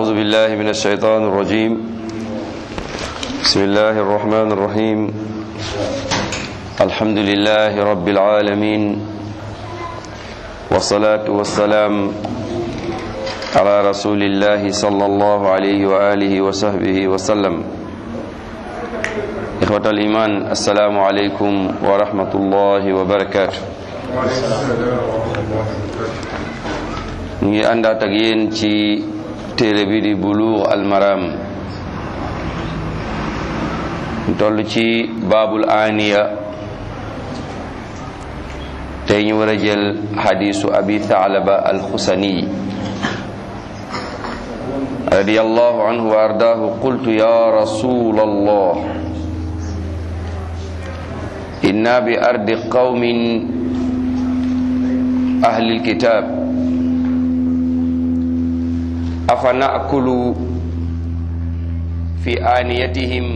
أعوذ بالله من الشيطان الرجيم بسم الله الرحمن الرحيم الحمد لله رب العالمين والصلاة والسلام على رسول الله صلى الله عليه وآله وصحبه وسلم إخوة الإيمان السلام عليكم ورحمة الله وبركاته ngi àndaat ak yéen ci téere bi di Buluugh al Maram toll ci baabul aaniya tey ñu war a jël xadiisu abi Thaalaba al Xusani radiyallahu anhu wa ardaahu qultu ya rasul allah inna bi ardi qawmin ahli alkitab afa naakulu fi aaniyatihim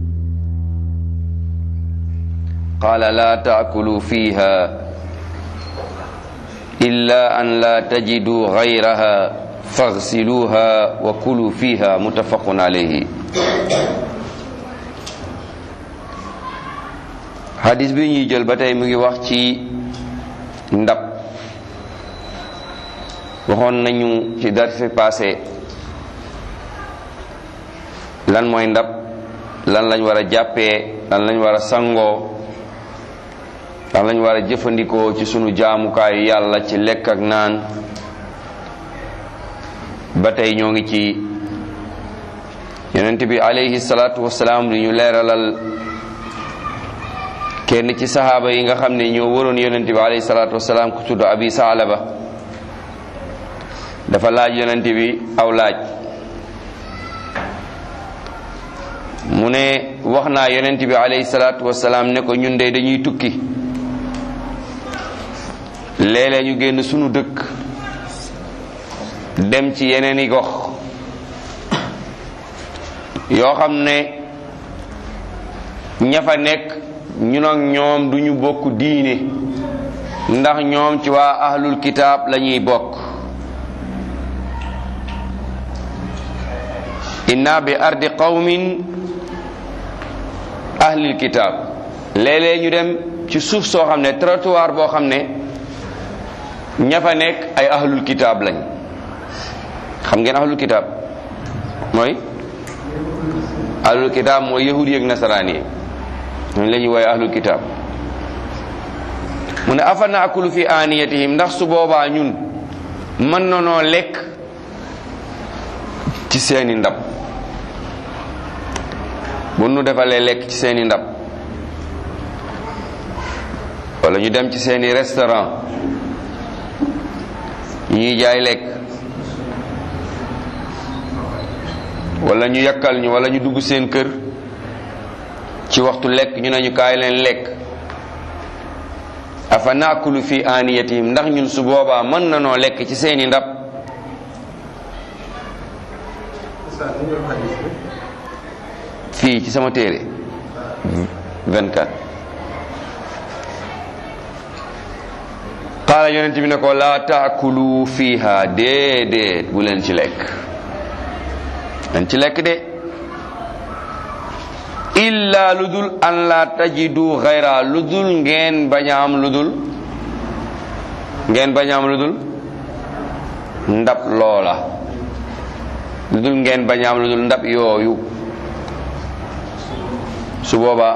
qala la taakulu fiha illa an la tajidu gayraha faghsiluha wa kulu fiha muttafaqun alayhi hadis bi ñuy jël ba tey mu ngi wax ci ndab waxoon nañu ci darsi passé lan mooy ndab lan lañ war a jàppee lan lañ war a sangoo lan lañ war a jëfandikoo ci sunu jaamukaayu yàlla ci lekk ak naan ba tey ñoo ngi ci yonent bi alayhi salaatu wasalaam li ñu leeralal kenn ci sahaaba yi nga xam ne ñoo waroon yonent bi alayhi salaatu wasalaam ku tudd abi saalaba dafa laaj yonent bi aw laaj mu ne wax naa yonent bi alayhi salaatu wasalaam ne ko ñun de dañuy tukki léeg-léeg ñu génn sunu dëkk dem ci yeneen i gox yoo xam ne ña fa nekk ñun ak ñoom duñu bokk diine ndax ñoom ci waa ahlul kitaab lañuy bokk inna bi ardi qawmin ahlil kitaab léeg-léeg ñu dem ci suuf soo xam ne trottoir boo xam ne ña fa nekk ay ahlul kitaab lañ xam ngeen ahlul kitaab mooy ahlul kitaab mooy yahudi ak nasaraan yi ñooñu la ñuy wooye ahlul kitaab mu ne afa naakulu fi aaniyatihim ndax su boobaa ñun mën na noo lekk ci seeni ndab bu nu defalee lekk ci seeni ndab wala ñu dem ci seeni restaurant ñuy jaay lekk wala ñu yakkal ñu wala ñu dugg seen kër ci waxtu lekk ñu ne ñu kaay leen lekk afa naakulu fi aaniyatihim ndax ñun su boobaa mën na noo lekk ci seeni ndab fii ci sama téere 24 qaala yonent bi ne ko laa taakulu fiha déedéet bu leen ci lekk leen ci lekk de illa lu dul an la tajidu xayra lu dul ngeen bañ a am lu dul ngeen bañ a am lu dul ndab loola lu dul ngeen bañ a am lu dul ndab yooyu su boobaa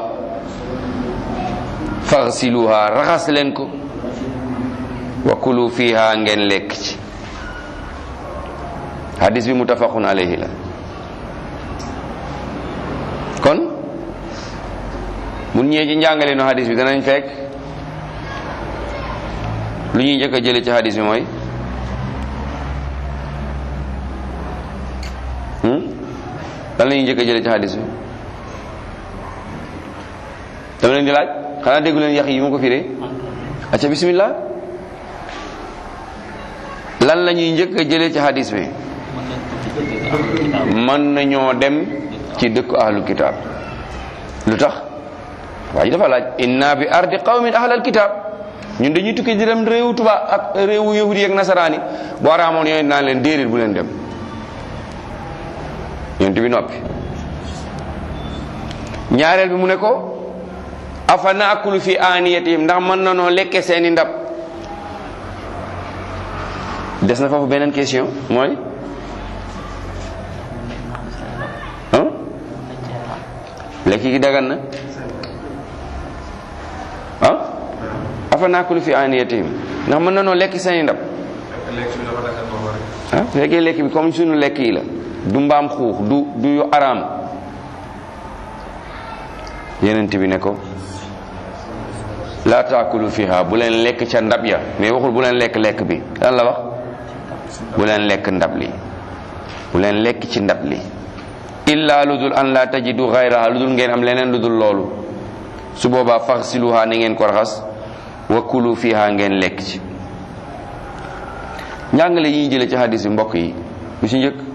faxsiluha raxas leen ko wa kulu fiha ngeen lekk ci hadis bi muttafaqun alayhi la kon mun ñëwee ci njàngale no hadis bi danañ fekk lu ñuy njëkk a jële ci hadis bi mooy lan la ñuy njëkk a jële ci hadis bi dama leen di laaj xanaa déggu leen yax yi mu ko firee acca bismillah lan la ñuy njëkk a jëlee ci hadis bi mën nañoo dem ci dëkku ahlul kitaab lu tax waa ji dafa laaj inna bi ardi qawmin ahlal kitaab ñun dañuy tukki di dem réewu tubaab ak réewu yahudi ak nasaraani boo raamoon yooyu naan leen déedéet bu leen dem yonent bi noppi ñaareel bi mu ne ko afa naakulu fi aaniyatihim ndax mën na noo lekke seeni ndab des na foofu beneen question mooy ah lekk gi dagan na ah afa naakulu fi aaniyatihim ndax mën na noo lekk seeni ndab ah fekkee lekk bi comme suñu lekk yi la du mbaam xuux du du yu araam yenent bi ne ko laa taakulu fiha bu leen lekk ca ndab ya mais waxul bu leen lekk lekk bi lan la wax bu leen lekk ndab li bu leen lekk ci ndab li illa lu dul an la tajidu xayraha lu dul ngeen am leneen lu dul loolu su boobaa faxsiluha na ngeen ko raxas wa kulu fiha ngeen lekk ci njàngale yi ñu jële ci hadis bi mbokk yi bu ci njëkk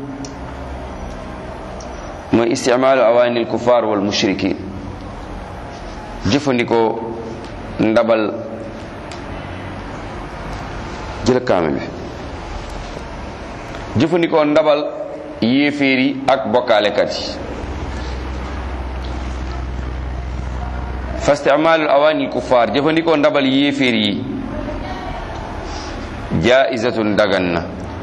mooy isticmaalu awaanil kufaar wal mushrikin jëfandikoo ndabal jël kaame bi jëfandikoo ndabal yéeféer yi ak bokkaalekat yi fa isticmaalul awaanil kufaar jëfandikoo ndabal yéeféer yi jaizatun dagan na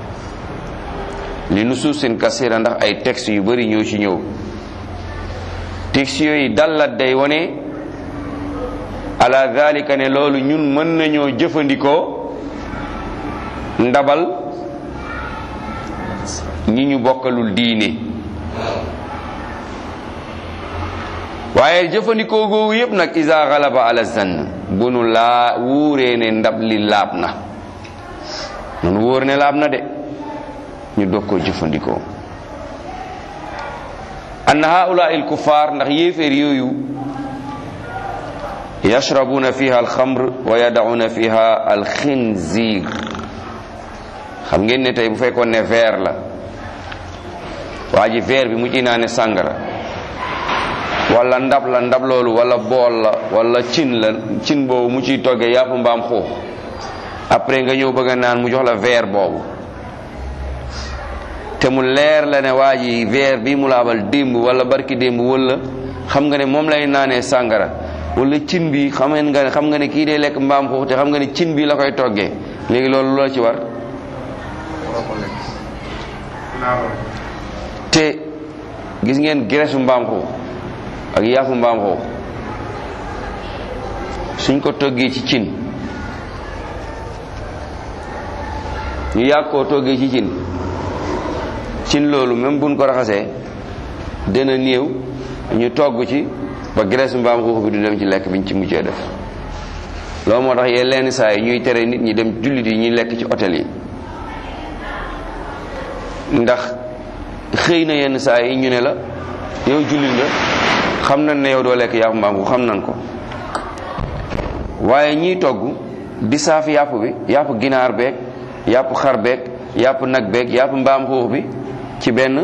li nusuusin kasira ndax ay texte yu bari ñëw ci ñëw texte yooyu dallat day wone ala dalika ne loolu ñun mën nañoo jëfandikoo ndabal ñi ñu bokkalul diine waaye jëfandikoo googu yépp nag isa galaba ala zann bu nu laa wuuree ne ndab li laab na nun wóor ne laab na de ñu doog koo jëfandikoo anna haula il kuffar ndax yéeféer yooyu yashrabuna fiha alxamr wa yadauna fiha alxinzir xam ngeen ne tey bu fekkoon ne verre la waa ji verre bi mu ci naane sàngara wala ndab la ndab loolu wala bool la wala cin la cin boobu mu ciy toggee yàpp mbaam xuux après nga ñëw bëgg a naan mu jox la verre boobu te mu leer la ne waa ji verre bi mu laabal démb wala barki démb wala xam nga ne moom lay naanee sàngara wala cin bi xam nga ne xam nga ne kii dee lekk mbaam xuux te xam nga ne cin bi la koy toggee léegi loolu loo ci war te gis ngeen graisse mbaam xuux ak yaafu mbaam xuux suñ ko toggee ci cin ñu yàgg koo toggee ci cin cin loolu même buñ ko raxasee dina néew ñu togg ci ba graisse mbaam xuux bi du dem ci lekk biñ ci mujjee def loolu moo tax yee lenn saa yi ñuy tere nit ñi dem jullit yi ñuy lekk ci hôtel yi ndax xëy na yenn saa yi ñu ne la yow jullit nga xam nañ ne yow doo lekk yàpp mbaam xuux xam nañ ko waaye ñiy togg di saaf yàpp bi yàpp ginaar beeg yàpp xar beeg yàpp nag beeg yàpp mbaam xuux bi ci benn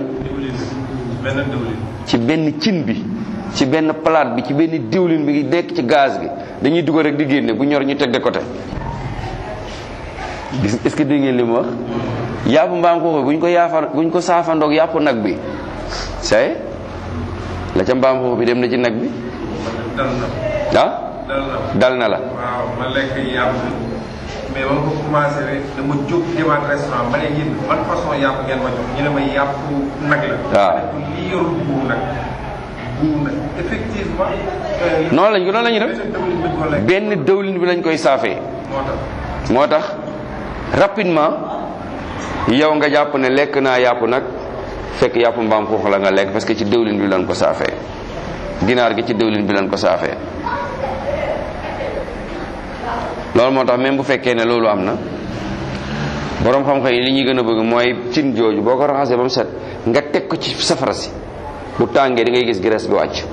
ci benn cin bi ci benn palaat bi ci benn diwlin bi nekk ci gaz bi dañuy dugal rek di génne bu ñor ñu teg de côté gis est-ce que dégg ngeen li mu wax yàpp mbaam xuux bi bu ñu ko yaafa bu ñu ko saafandoog yàpp nag bi say la ca mbaam xuux bi dem na ci nag bi ah dal na la waaw ma lekk yàpp mais ba ma ko commencé rek dama jóg demaat restaurant ma ne yéen ban façon yàpp ngeen ma jox ñu ne ma yàpp nag la. waaw lii yorul buur nag buur nag effectivement. noonu lañ ko noonu la ñuy def dawlin bi ko lekk benn dëwlin bi lañ koy saafee moo tax. moo tax rapidement yow nga jàpp ne lekk naa yàpp nag fekk yàpp mbaam xuux la nga lekk parce que ci dëwlin bi lañ ko saafee ginaar gi ci dëwlin bi lañ ko saafee loolu moo tax même bu fekkee ne loolu am na boroom xam-xam yi li ñuy gën a bëgg mooy cin jooju boo ko raxasee ba mu set nga teg ko ci safara si bu tàngee di ngay gis graisse bi wàcc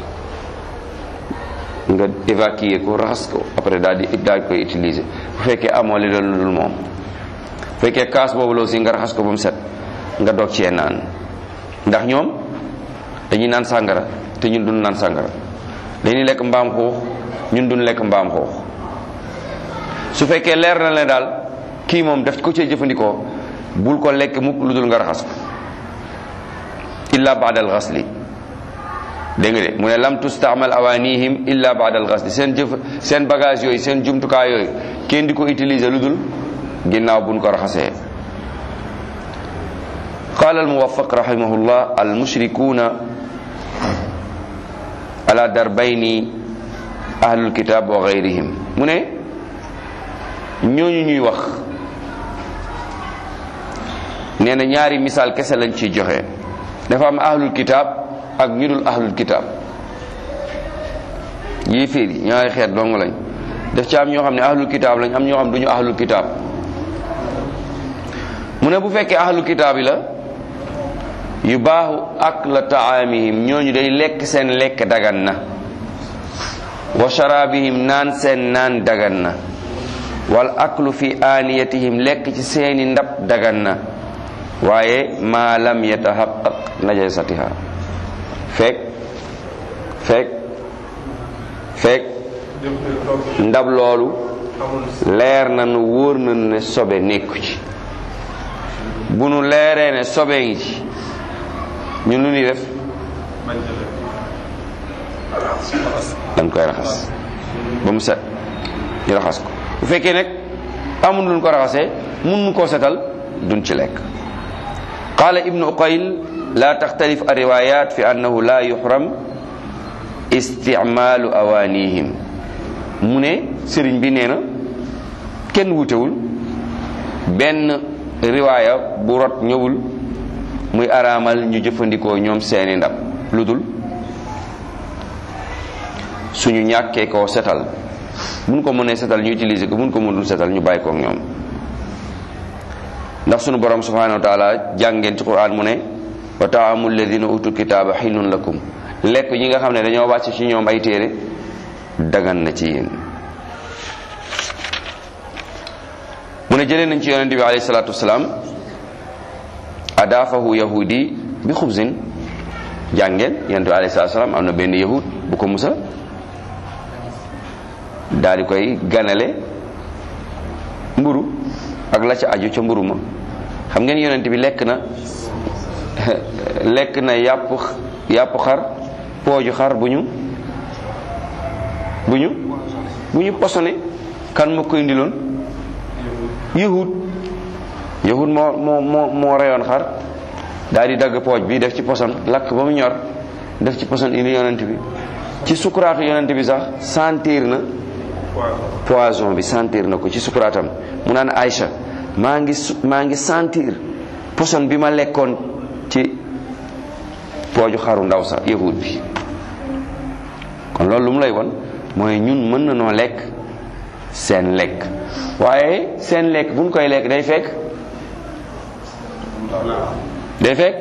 nga évacuer ko raxas ko après daal di daal koy utiliser bu fekkee amoo li loolu dul moom bu fekkee kaas boobu la aussi nga raxas ko ba mu set nga doog cee naan ndax ñoom dañuy naan sàngara te ñun duñ naan sàngara dañuy lekk mbaam xuux ñun duñ lekk mbaam xuux su fekkee leer na la daal kii moom daf ko cee jëfandikoo bul ko lekk mukk lu dul nga raxas ko illa baada alxasli dégg nga de mu ne lam tustaamal awanihim illa baada alxasli seen jëf seen bagage yooyu seen jumtukaay yooyu kenn di ko utiliser lu dul ginnaaw buñ ko raxasee قال الموفق رحمه الله المشركون على دربين أهل الكتاب وغيرهم mu ne ñooñu ñuy wax nee na ñaari misaal kese lañ ciy joxe dafa am ahlul kitaab ak ñu dul ahlul kitaab yii fiir yi ñaari xeet dong lañ daf ci am ñoo xam ne ahlul kitaab lañ am ñoo xam duñu ahlul kitaab mu ne bu fekkee ahlul kitaab yi la yu baaxu ak la taamihim ñooñu day lekk seen lekk dagan na wa sharabihim naan seen naan dagan na wal aklu fi aaniyatihim lekk ci seeni ndab dagan na waaye maa lam yatahaqqaq najasatiha fekk fekk fekk ndab loolu leer na nu wóor na ne sobe nekku ci bu nu leeree ne sobe ngi ci ñun lu ñuy def dañ koy raxas ba mu set ñu raxas ko bu fekkee nag amul luñ ko raxasee mun nu koo setal duñ ci lekk qala ibnu uqayl la taxtalif alriwayat fi annahu la yuxram isticmaalu awanihim mu ne sëriñ bi nee na kenn wutewul benn riwaaya bu rot ñëwul muy araamal ñu jëfandikoo ñoom seeni ndab lu dul suñu ñàkkee koo setal buñ ko mënee setal ñu utiliser ko buñ ko mënul setal ñu bàyyi koog ñoom ndax suñu borom subhanahu wa taala jàngeen ci quran mu ne wa taamu alladina utul kitaaba xillun lakum lekk ñi nga xam ne dañoo wàcc ci ñoom ay téere dagan na ci yéen mu ne jëlee nañ ci yonente bi alayhi salatu wasalaam adaafahu yahudi bi xubsin jàngeen yonente bi alayhi salatu wasalaam am na benn yahud bu ko musa daal di koy ganale mburu ak la ca aju ca mburu ma xam ngeen yonent bi lekk na lekk na yàpp yàpp xar pooju xar bu ñu bu ñu bu ñu posone kan ma koy indiloon yahud yahud moo moo moo moo reyoon xar daal di dagg pooj bi def ci poson lakk ba mu ñor def ci poson indi yonent bi ci sukuraatu yonent bi sax sentir na poison bi sentir na ko ci sukuraatam mu naan Aïcha maa ngi maa ngi sentir poson bi ma lekkoon ci pooju xaru ndaw sa yahud bi kon loolu lu mu lay won mooy ñun mën na noo lekk seen lekk waaye seen lekk buñ koy lekk day fekk day fekk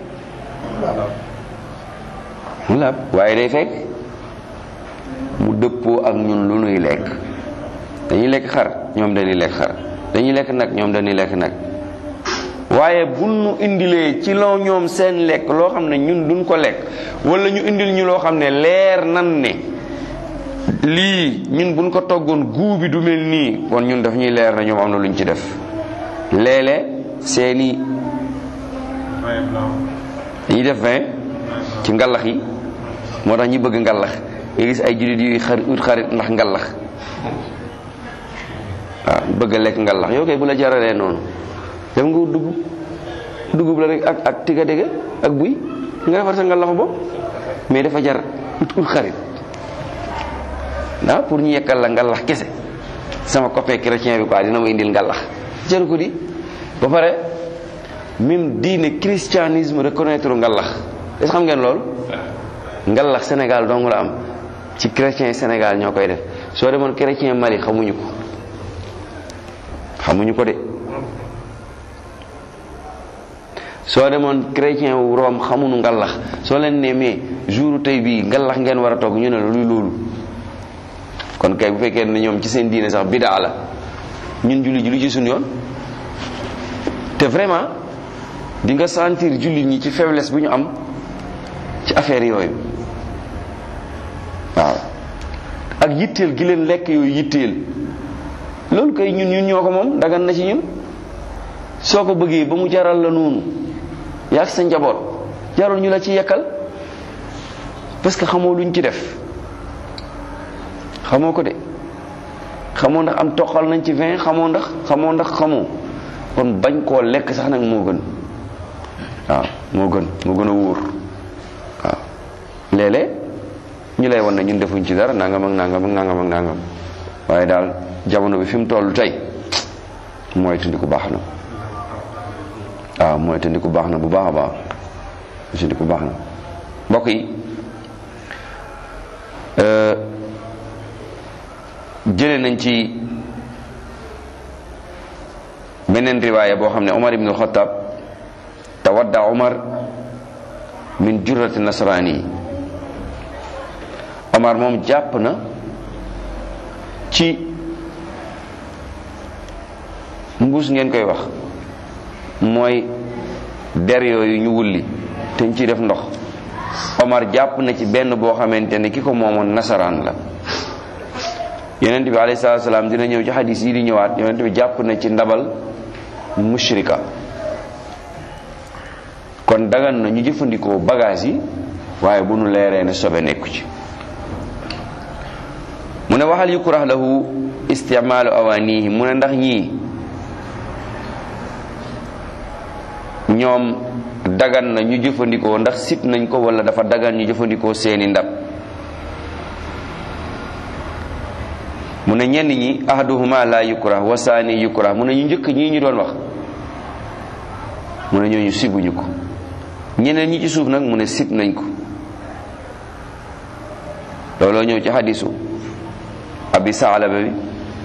mu laab waaye day fekk mu dëppoo ak ñun lu nuy lekk dañuy lekk xar ñoom dañuy lekk xar dañuy lekk nag ñoom dañuy lekk nag waaye bu nu indilee ci loo ñoom seen lekk loo xam ne ñun duñ ko lekk wala ñu indil ñu loo xam ne leer nan ne lii ñun buñ ko toggoon guu bi du mel nii kon ñun daf ñuy leer na ñoom am na luñ ci def léeg-léeg seeni dañuy def vin ci ngalax yi moo tax ñi bëgg ngalax nga gis ay jullit yuy xar ut xarit ndax ngalax waaw bëgg a lekk ngalax yow kay bu la jaralee noonu dem nga wut dugub dugub la rek ak ak tiga dégg ak buy nga defar sa ngalaxu bopp mais dafa jar ut ut xarit ah pour ñu yekkal la ngalax kese sama copain chrétien bi quoi dina ma indil ngalax jaru ko di ba pare même diine christianisme reconnaître ngalax est-ce xam ngeen loolu ngalax Sénégal dong la am ci chrétien Sénégal ñoo koy def soo demoon chrétien Mali xamuñu ko xamuñu ko de soo demoon chrétien wu Rome xamuñu ngalax soo leen ne mais jour tey bii ngalax ngeen war a togg ñu ne la luy loolu kon kay bu fekkee ne ñoom ci seen diine sax bidaa la ñun julli julli ci suñu yoon te vraiment di nga sentir jullit ñi ci faiblesse bu ñu am ci affaire yooyu waaw ak yitteel gi leen lekk yooyu yitteel loolu kay ñun ñun ñoo ko moom dagan na ci ñun soo ko bëggee ba mu jaral la noonu yaa sa njaboot jarul ñu la ci yekkal parce que xamoo luñ ci def xamoo ko de xamoo ndax am toqal nañ ci vin xamoo ndax xamoo ndax xamoo kon bañ koo lekk sax nag moo gën waaw moo gën moo gën a wóor waaw léeg-léeg ñu lay wan ne ñun defuñ ci dara nangam ak nangam ak nangam ak nangam waaye daal jamono bi fi mu toll tey mooy tundiku baax na waaw mooy tundiku baax na bu baax a baax tundiku baax na mbokk yi jële nañ ci beneen riwaaya boo xam ne Omar ibn al-Khattab tawadda Omar min jurrati nasrani Omar moom jàpp na ci mbuus ngeen koy wax mooy der yooyu ñu wulli te ñu ciy def ndox Omar jàpp na ci benn boo xamante ne ki ko moomoon nasaraan la yonent bi alayhi salaatu salaam dina ñëw ci xadis yi di ñëwaat yonent bi jàpp na ci ndabal mushrika kon dagan na ñu jëfandikoo bagage yi waaye bu nu leeree ne sobe nekku ci mu ne waxal yukrah lahu isticmaalu awaanihi mu ne ndax ñii ñoom dagan na ñu jëfandikoo ndax sit nañ ko wala dafa dagan ñu jëfandikoo seeni ndab mu ne ñenn ñi ahaduhuma la yukrah wa saani yukrah mu ne ñu njëkk ñii ñu doon wax mu ne ñooñu sibuñu ko ñeneen ñi ci suuf nag mu ne sib nañ ko looloo ñëw ci xadisu abi saalaba bi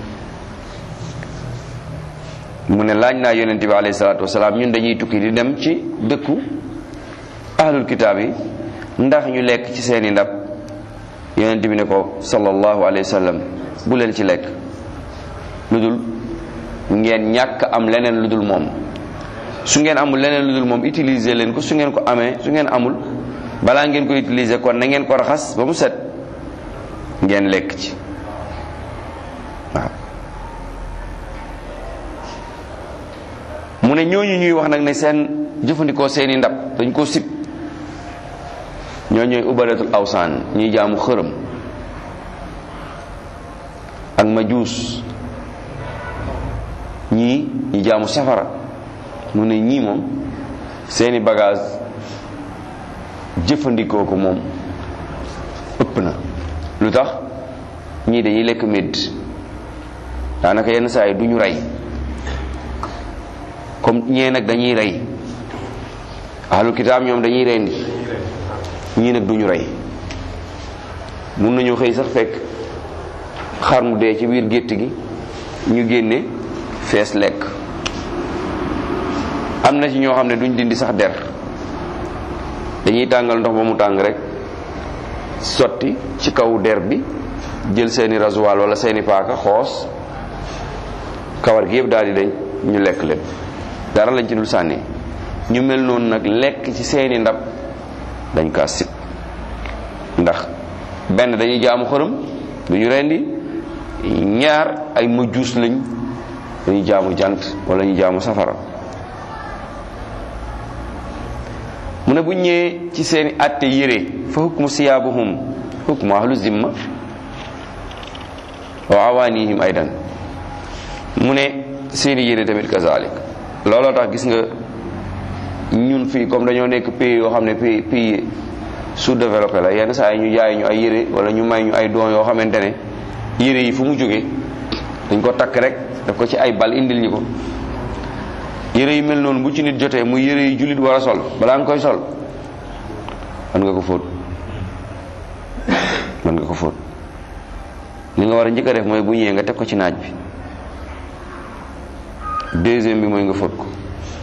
mu ne laaj naa yonente bi alayhi salaatu wasalaam ñun dañuy tukki di dem ci dëkku ahlul kitaab yi ndax ñu lekk ci seeni ndab yonente bi ne ko sallallahu alayhi wa sallam bu leen ci lekk lu dul ngeen ñàkk am leneen lu dul moom su ngeen amul leneen lu dul moom utiliser leen ko su ngeen ko amee su ngeen amul balaa ngeen ko utiliser kon na ngeen ko raxas ba mu set ngeen lekk ci waaw mu ne ñooñu ñuy wax nag ne seen jëfandikoo seeni ndab dañ koo sib ñoo ñooy ubadatul awsaan ñuy jaamu xërëm ak majuus ñii ñi jaamu safara mu ne ñii moom seeni bagage jëfandikoo ko moom ëpp na lu tax ñii dañuy lekk médd daanaka yenn saa yi du ñu rey comme ñee nag dañuy rey ahlul kitaab ñoom dañuy rey nit ñii nag du ñu rey mun nañu xëy sax fekk xar mu dee ci biir gétt gi ñu génne fees lekk am na ci ñoo xam ne duñ dindi sax der dañuy tàngal ndox ba mu tàng rek sotti ci kaw der bi jël seeni rasoir wala seeni paaka xoos kawar gi yëpp daal di dañ ñu lekk leen dara lañ ci dul sànni ñu mel noonu nag lekk ci seeni ndab dañ kaa sib ndax benn dañuy jaamu xërëm du ñu rendi ñaar ay mujjuus lañ dañuy jaamu jant wala ñu jaamu safara mu ne bu ñëwee ci seeni àtte yére fa hukmu siyaabuhum hukmu ahlu zimma wa awaanihim aydan mu ne seeni yére tamit kazalik looloo tax gis nga ñun fii comme dañoo nekk pays yoo xam ne pays pays sous-développé la yenn saa yi ñu jaay ñu ay yére wala ñu may ñu ay don yoo xamante ne yére yi fu mu jógee dañ ko takk rek daf ko ci ay bal indil ñu ko yére yi mel noonu bu ci nit jotee muy yére yi jullit war a sol balaa nga koy sol mën nga ko fóot mën nga ko fóot li nga war a njëkk a def mooy bu ñëwee nga teg ko ci naaj bi deuxième bi mooy nga fóot ko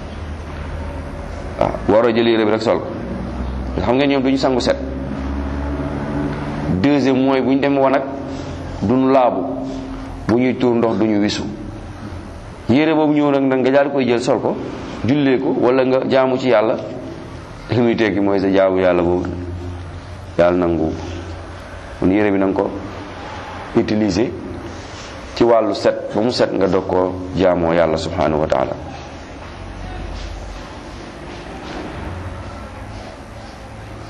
waaw waroo jël yére bi rek sol ko xam nga ñoom duñu sangu set deuxième mooy bu ñu dem wanag duñu laabu bu ñuy tuur ndox duñu wisu yére boobu ñëw nag nag nga daal koy jël sol ko jullee ko wala nga jaamu ci yàlla li muy tekki mooy sa jaamu yàlla boobu yàlla nangu kon yére bi na nga ko utiliser ci wàllu set ba mu set nga dog koo jaamoo yàlla subhanahu wa taala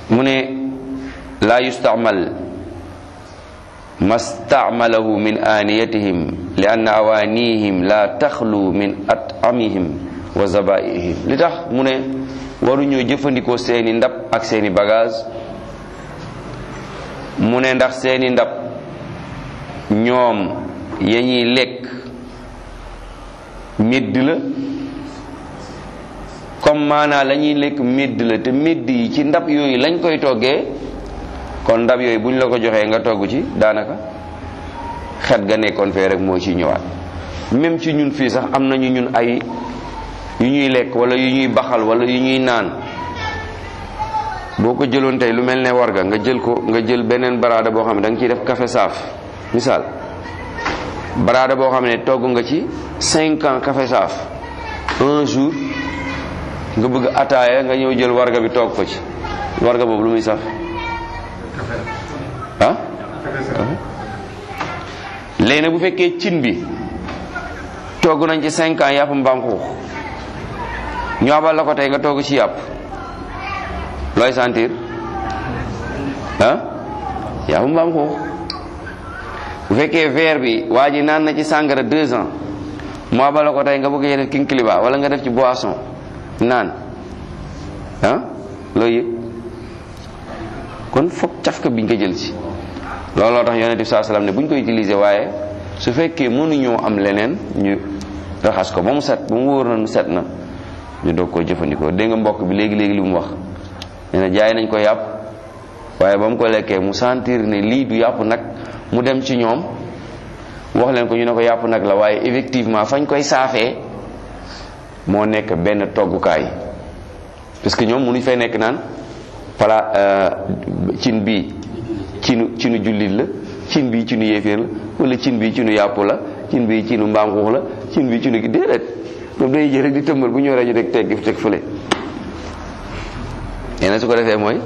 mu ne laa yustamal ma stamalahu min aaniyatihim li anna awaanihim la taxlu min atamihim wa zabaihim li tax mu ne waruñoo jëfandikoo seeni ndab ak seeni bagage mu ne ndax seeni ndab ñoom ya ñuy lekk médd la comme maanaa la ñuy lekk médd la te médd yi ci ndab yooyu lañ koy toggee kon ndab yooyu buñ la ko joxee nga togg ci daanaka xet ga nekkoon fee rek moo ci ñëwaat même ci ñun fii sax am nañu ñun ay yu ñuy lekk wala yu ñuy baxal wala yu ñuy naan boo ko jëloon tey lu mel ne warga nga jël ko nga jël beneen baraada boo xam ne da nga ciy def café saaf misaal baraada boo xam ne togg nga ci cinq ans café saaf un jour nga bëgg ataaya nga ñëw jël warga bi toog ko ci warga boobu lu muy saf ah léegi nag bu fekkee cin bi togg nañ ci cinq ans yàpp mbaam xuux ñu abal la ko tey nga togg ci yàpp looy sentir ah yàpp mbaam xuux bu fekkee verre bi waa ji naan na ci sàngara deux ans mu abal la ko tey nga bëgg def king kiliba wala nga def ci boisson naan ah looy yëg kon foog cafka biñ ko jël ci looloo tax yonent bi saa salaam ne bu ñu ko utiliser waaye su fekkee mënuñoo am leneen ñu raxas ko ba mu set ba mu wóor na nu set na ñu doog koo jëfandikoo dégg nga mbokk bi léegi léegi li mu wax nee na jaay nañ ko yàpp waaye ba mu ko lekkee mu sentir ne lii du yàpp nag mu dem ci ñoom wax leen ko ñu ne ko yàpp nag la waaye effectivement fañ koy saafee moo nekk benn toggukaay parce que ñoom mënuñ fay nekk naan pala cin bii cinu cinu jullit la cin bii cinu yéeféer la wala cin bii cinu yàpp la cin bii cinu mbaam xuux la cin bii cinu gi déedéet moom day jël rek di tëmbal bu ñëwee ñu rek teg teg fële nee na su ko defee mooy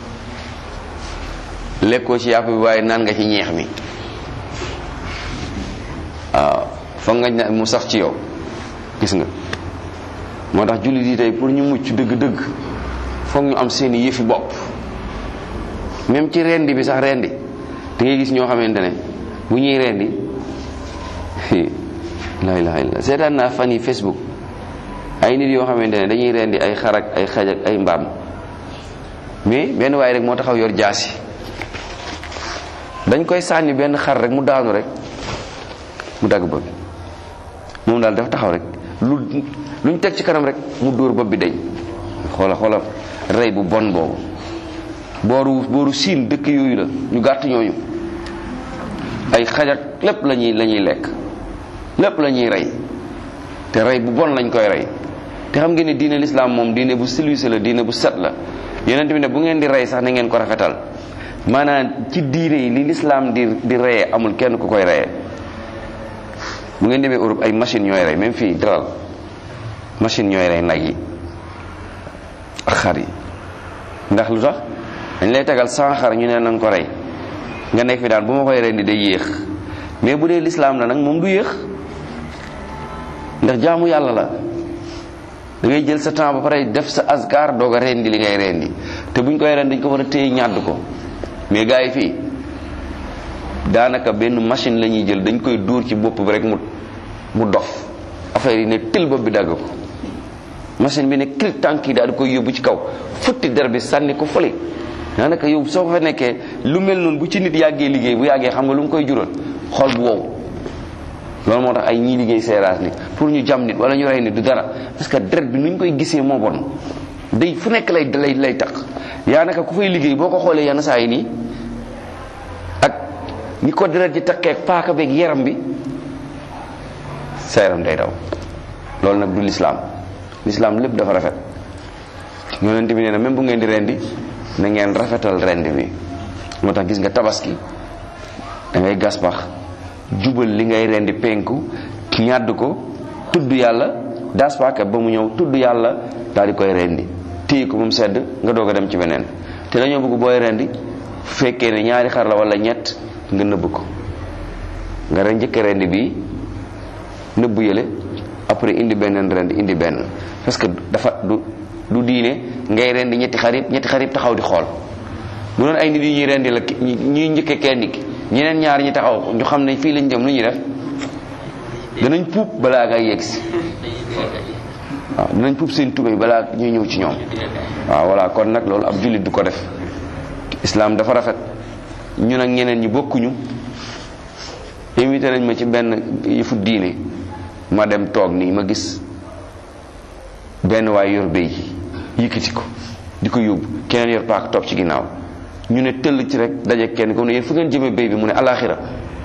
lekkoo ci yàpp bi waaye naan nga ci ñeex mi waaw foog nga mu sax ci yow gis nga moo tax jullit yi tey pour ñu mucc dëgg-dëgg foog ñu am seeni yëfi bopp même ci rendi bi sax rendi da ngay gis ñoo xamante ne bu ñuy rendi la ilaha illa seetaan naa fan yi facebook ay nit yoo xamante ne dañuy rendi ay xar ak ay xaj ak ay mbaam mais benn waaye rek moo taxaw yor jaasi dañ koy sànni benn xar rek mu daanu rek mu dagg bopp bi moom daal dafa taxaw rek lu luñ teg ci kanam rek mu dóor bopp bi dañ xoola xoola rey bu bon boobu booru booru siin dëkk yooyu la ñu gàtt ñooñu ay xajak lépp la ñuy la ñuy lekk lépp la ñuy rey te rey bu bon lañ koy rey te xam ngeen ne diine lislaam moom diine bu silwise la diine bu set la yonent bi ne bu ngeen di rey sax na ngeen ko rafetal maanaam ci diine yi li lislaam di di reyee amul kenn ku koy reyee bu ngeen demee Europe ay machine ñooy rey même fii dral machine ñooy rey nag yi ak xar yi ndax lu tax dañ lay tegal sans xar ñu ne nañ ko rey nga nekk fi daan bu ma koy rendi day yéex mais bu dee lislaam la nag moom du yéex ndax jaamu yàlla la da ngay jël sa temps ba pare def sa asgar doog a rendi li ngay rendi te buñ koy rendi dañ ko war a téye ñàdd ko mais gars yi fii daanaka benn machine la ñuy jël dañ koy dóor ci bopp bi rek mu mu dof affaire yi ne tël bopp bi dagg ko machine bi ne clic tànk yi daal di koy yóbbu ci kaw futti der bi sànni ko fële daanaka yow soo ko fa nekkee lu mel noonu bu ci nit yàggee liggéey bu yàggee xam nga lu mu koy jural xol bu wow loolu moo tax ay ñii liggéey seeraas ni pour ñu jam nit wala ñu rey nit du dara parce que deret bi nu ñu koy gisee moo bon day fu nekk lay lay lay tax yaa naka ku fay liggéey boo ko xoolee yenn saa yi nii ak ni ko deret ji takkee ak paaka beeg yaram bi sa yaram day daw loolu nag du lislaam lislaam lépp dafa rafet yonent bi nee na même bu ngeen di rendi na ngeen rafetal rendi bi moo tax gis nga tabaski da ngay gas pax jubal li ngay rendi penku ñàdd ko tudd yàlla das paaka ba mu ñëw tudd yàlla daal di koy rendi téye ko ba mu sedd nga doog a dem ci beneen te dañoo bëgg booy rendi fekkee ne ñaari xar la wala ñett nga nëbb ko nga ren njëkk rendi bi nëbb yële après indi beneen rendi indi benn parce que dafa du du diine ngay rendi ñetti xar yëpp ñetti xar yëpp taxaw di xool bu doon ay nit yi ñuy rendi la ñuy njëkke kenn ki ñeneen ñaar ñi taxaw ñu xam ne fii lañ jëm lu ñuy def danañ puub balaa ngay yegg si waaw danañ puub seen tubéy balaa ñuy ñëw ci ñoom waaw voilà kon nag loolu ab jullit du ko def islam dafa rafet ñun ak ñeneen ñi bokkuñu invité nañ ma ci benn yëfu diine ma dem toog nii ma gis benn waay yor béy yëkkati ko di ko yóbbu keneen yor paak topp ci ginnaaw ñu ne tëll ci rek daje kenn ko ne yéen fu ngeen jëmee béy bi mu ne alaxira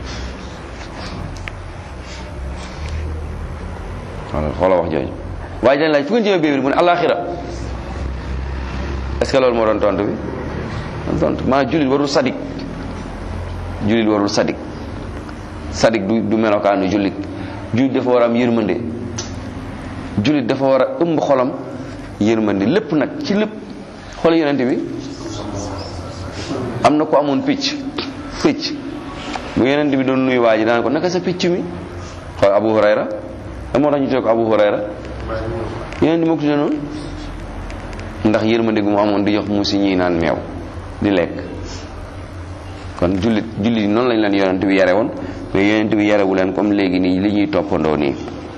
wala xoola wax jooju waaye dañ laaj fu ngeen jëmee béy bi mu ne alaxira est-ce que loolu moo doon tontu bi doon tontu maa jullit warul sadik jullit warul sadik sadik du du melokaanu jullit jullit dafa war a am yërmande jullit dafa war a ëmb xolam yërmande lépp nag ci lépp xool yonente bi am na ko amoon picc picc bu yonente bi doon nuyu waa ji daan ko naka sa picc mi xool Abu Hurayra da moo tax ñu tuddee ko Abu Hurayra yonente bi moo ko tuddee noonu ndax yërmande gu mu amoon di jox muusi ñii naan meew di lekk kon jullit jullit yi noonu lañ leen yonent bi yare woon mais yonent bi yarewu leen comme léegi nii li ñuy toppandoo nii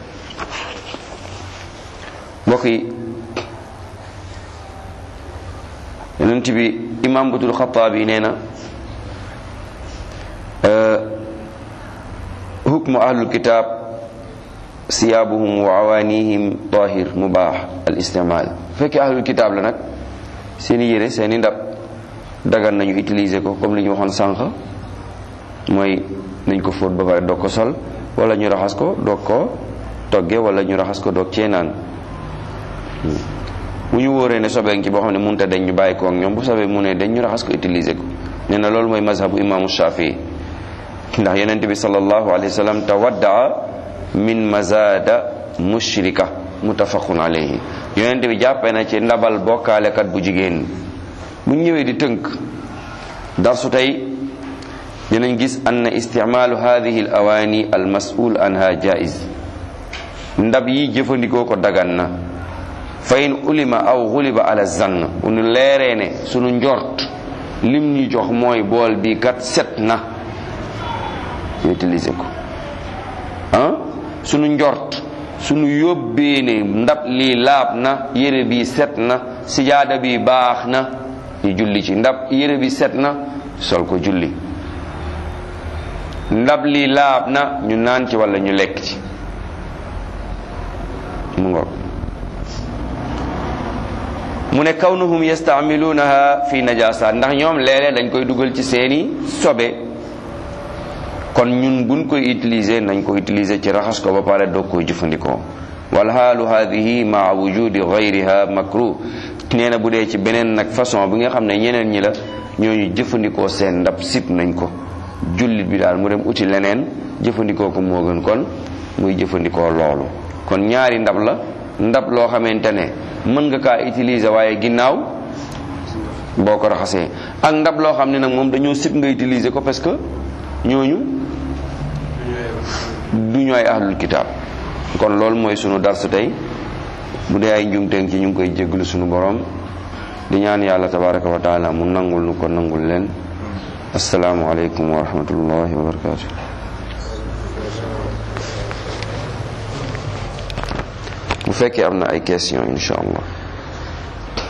mbokk yi yonent bi imam butul xataabi nee na hukmu ahlul kitab siyaabuhum wa awaanihim tahir mubaax al istimaal bu fekkee ahlul kitab la nag seeni yére seeni ndab dagan nañu utiliser ko comme li ñu waxoon sànq mooy nañ ko fóot ba pare doog ko sol wala ñu raxas ko doog ko togge wala ñu raxas ko doog cee naan bu ñu wóoree ne sobee ci boo xam ne mënut a dañ ñu bàyyi ko ak ñoom bu sobee mu ne dañ ñu raxas ko utiliser ko nee na loolu mooy mazhabu imaamu Shafii ndax yonent bi sallallahu alayhi wa sallam tawaddaa min mazada mushrika muttafaqun alayhi yonent bi jàppee na ci ndabal bokkaalekat bu jigéen bu ñëwee di tënk darsu tey dinañ gis ann isticmaalu hadihi al awaani al masul anha jaiz ndab yi jëfandikoo ko dagan na fa in ulima aw xuliba ala zann bu nu leeree ne sunu njort lim ñu jox mooy bool bi kat set na ñu utiliser ko ah sunu njort sunu yóbbee ne ndab lii laab na yére bi set na sijaada bi baax na ñu julli ci ndab yére bi set na sol ko julli ndab lii laab na ñu naan ci walla ñu lekk ci mu ngoog mu ne kawnuhum yastamilunaha fi najasa ndax ñoom léeg-léeg dañ koy dugal ci seeni sobe kon ñun buñ koy utiliser nañ ko utiliser ci raxas ko ba pare doog koy jëfandikoo wal haalu hadihi maa wujudi gayriha makruh nee na bu dee ci beneen nag façon bi nga xam ne ñeneen ñi la ñooñu jëfandikoo seen ndab sib nañ ko jullit bi daal mu dem uti leneen jëfandikoo ko moo gën kon muy jëfandikoo loolu kon ñaari ndab la ndab loo xamante ne mën nga kaa utiliser waaye ginnaaw boo ko raxasee ak ndab loo xam ne nag moom dañoo sib nga utiliser ko parce que ñooñu du ñu ay ahlul kitaab kon loolu mooy sunu darsu tey bu dee ay njumteeng ci ñu ngi koy jégglu sunu borom di ñaan yàlla tabaraka wa taala mu nangul nu ko nangul leen asalaamu aleykum wa rahmatullahi wa barakatu bu fekkee am na ay question insha allah